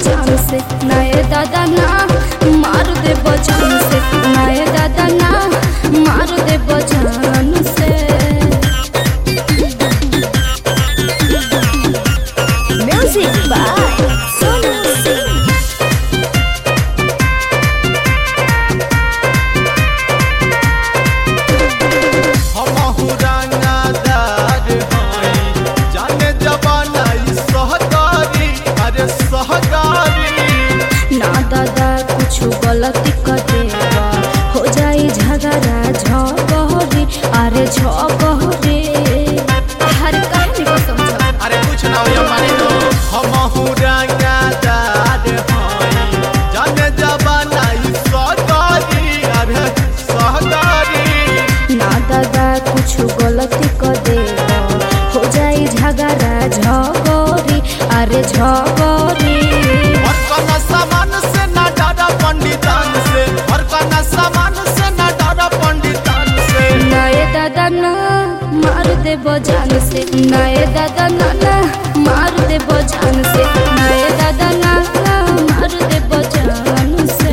जान से नए दादा ना मार दे जान से नए दादा ना मार दे जान से म्यूजिक बाय सोनू सिंह हमहु रंगदार हई जाने जवाना ई सहकारी अरे सहकारी ना दादा कुछ गलती कर देगा हो जाई झगड़ा झगड़े अरे झगड़े हर कहानी को समझो अरे कुछ ना होया माने लो हमहु रंगदार हई जाने जवाना ई सहकारी अरे सहकारी ना दादा कुछ गलती कर देगा हो जाई झगड़ा झगड़े अरे झगड़े हर कना सामान से ना डरा पंडितान से हर कना सामान से ना डरा पंडितान से नए दादा ना मार दे जान से नए दादा ना ना मार दे जान से नए दादा ना ना मार दे जान से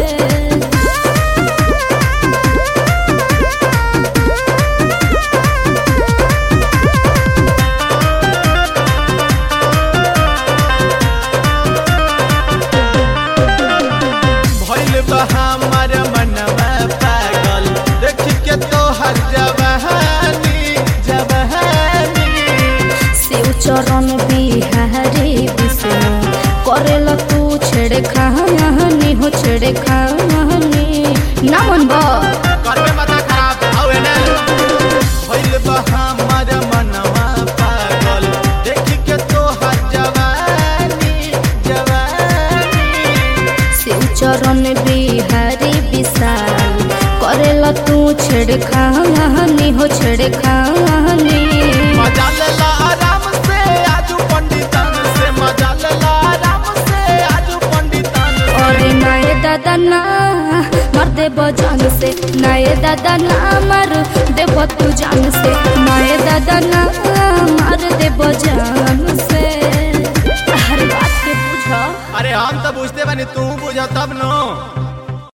भइल बा हमर मनवा पागल देख के तोहर जवानी जवानी शिव चरण बिहारी विष्णु करेल तू छेड़े खानी हो छेड़े खानी ना मन बा करबे माथा खराब आवे ना भइल बा हमर मनवा पागल देख के तोहर जवानी जवानी शिव चरण बिहारी विशाल करेल तू छेड़े खानी हो छेड़े खानी मजा लेला आराम से आजू पंडितन से मजा लेला आराम से आजू पंडितन से और नए दादा ना मर दे जान से नए दादा ना मर दे तू जान से नए दादा ना मार दे जान से हर बात के बुझा अरे हम तो बुझते बानी तू बुझा तब नो